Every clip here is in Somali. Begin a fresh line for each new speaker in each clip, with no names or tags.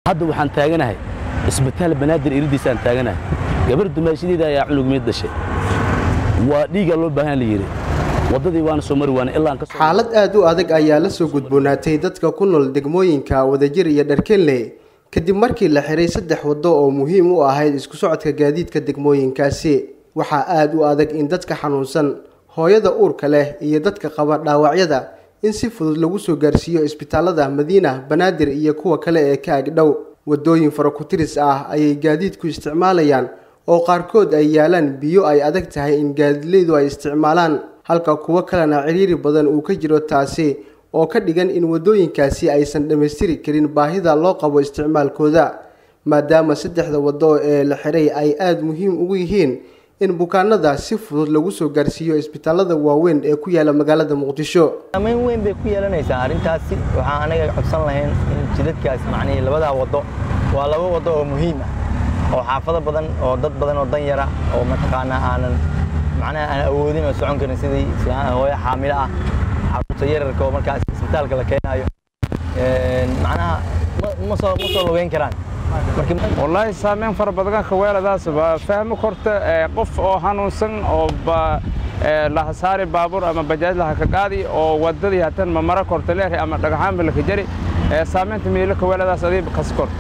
hadda waxaan taaganahay isbitaal banaadir iridiisaan taaganahay gabar dumaashadeeda ayaa cunugmeed dhashay waa dhiigaa loo baahan la yidhi waddadii waana soo mari waana ilaa aan ka soo
xaalad aad u adag ayaa la soo gudboonaatay dadka ku nool degmooyinka wadajir iyo dharkenley kadib markii la xiray saddex waddo oo muhiim u ahayd isku socodka gaadiidka degmooyinkaasi waxaa aad u adag in dadka xanuunsan hooyada uurka leh iyo dadka qaba dhaawacyada in si fudud lagu soo gaarsiiyo isbitaalada madiina banaadir iyo kuwa kale ee ka agdhow waddooyin farakutiris ah ayay gaadiidku isticmaalayaan oo qaarkood ay yaalaan biyo ay adag tahay in gaadiidleydu ay isticmaalaan halka kuwo kalena ciriiri badan uu ka jiro taasi oo ka dhigan in waddooyinkaasi aysan dhammaystiri karin baahida loo qabo isticmaalkooda maadaama saddexda waddo ee la xiray ay aada muhiim ugu yihiin in bukaanada si fudud lagu soo gaarsiiyo isbitaalada waaweyn ee ku yaala magaalada muqdisho
saamayn weyn bay ku yeelanaysaa arrintaasi waxaan anaga codsan lahayn in jidadkaas macnihii labadaa waddo waa laba waddo oo muhiim ah oo xaafado badan oo dad badan oo dan yara oo mataqaanaa aanan macnaha aan awoodin oo socon karin sidii hooyo xaamilo ah carruurta yararka oo markaas isbitaalka la keenaayo macnaha ma soo ma soo lugeyn karaan
wallaahi saameyn fara badan kaweeladaas waa fahmi korta qof oo hanuunsan oo laha saari baabuur ama bajaaj laha ka qaadi oo wadadii hatan ma mara korta leer ama dhagaxaanba laka jari saameynta miilo kaweeladaas adii kas kor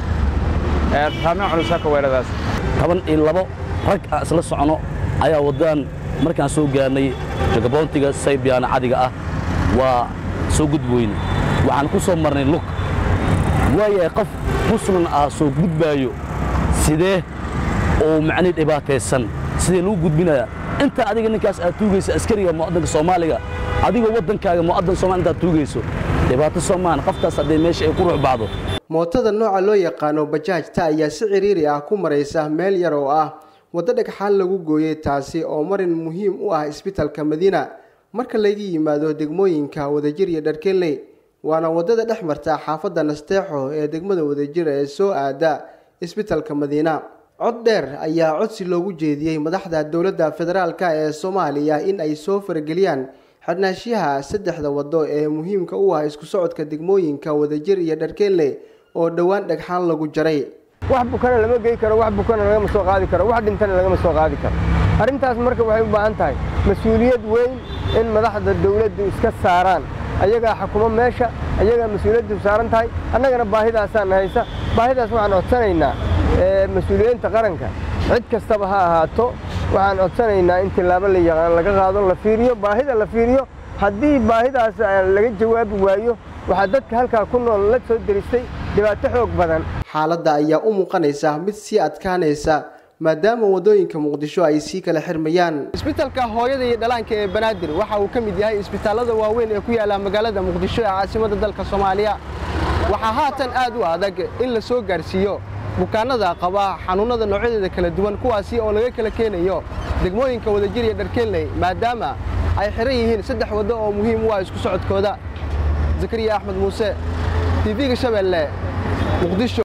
saameyn culusa kaweeladaas
toban iyo labo rag aan isla socono ayaa waddadan markaan soo gaarnay jagaboontiga saybiyaana cadiga ah waa soo gudboyne waxaan ku soo marnay lug waayahay qof muslim ah soo gudbaayo sidee oo macnii dhibaataysan sidee lagu gudbinayaa inta adiga ninkaas aad tuugaysa askariga mu'addanka soomaaliga adigoo waddankaaga mu'addan soomaali intaad tuugayso dhibaato soomaan qoftaas hadday meesha ay ku ruux bacdo
mootada nooca loo yaqaano bajaajta ayaa si ciriiri ah ku maraysa meel yar oo ah waddo dhagxaan lagu gooyey taasi oo marin muhiim u ah isbitalka madiina marka laga yimaado degmooyinka wadajir iyo dharkenley waana waddada dhex marta xaafadda nasteexo ee degmada wadajir ee soo aada isbitalka madiina cod dheer ayaa codsi loogu jeediyey madaxda dowladda federaalk ee soomaaliya in ay soo farageliyaan xidhnaashiyaha saddexda waddo ee muhiimka u ah isku socodka degmooyinka wadajir iyo dharkenley oo dhowaan dhagxaan lagu jaray
wax bukana lama gey karo wax bukana lagama soo qaadi karo wax dhintana lagama soo qaadi karo arrintaas marka waxay u baahan tahay mas-uuliyad weyn in madaxda dawladdu iska saaraan ayagaa xukumo meesha ayagaa mas-uuliyaddu saaran tahay annagana baahidaasaan haysa baahidaas waxaan codsanaynaa mas-uuliyiinta qaranka cid kastaba ha ahaato waxaan codsanaynaa in tillaabo la yaqaan laga qaado la fiiriyo baahida la fiiriyo haddii baahidaas laga jawaabi waayo waxaa dadka halkaa ku nool la soo deristay dhibaato xoog badan
xaaladda ayaa u muuqanaysa mid sii adkaanaysa maadaama waddooyinka muqdisho ay sii kala xirmayaan isbitalka hooyada iyo dhalaanka ee banaadir waxa uu ka mid yahay isbitaalada waaweyn ee ku yaalla magaalada muqdisho ee caasimadda dalka soomaaliya waxaa haatan aad u adag in la soo gaarsiiyo bukaanada qaba xanuunnada noocyadeeda kala duwan kuwaasi oo laga kala keenayo degmooyinka wadajir iyo dharkenley maadaama ay xiran yihiin saddex waddo oo muhiim u ah isku socodkooda zakariya axmed muuse tv-ga shabeelle muqdisho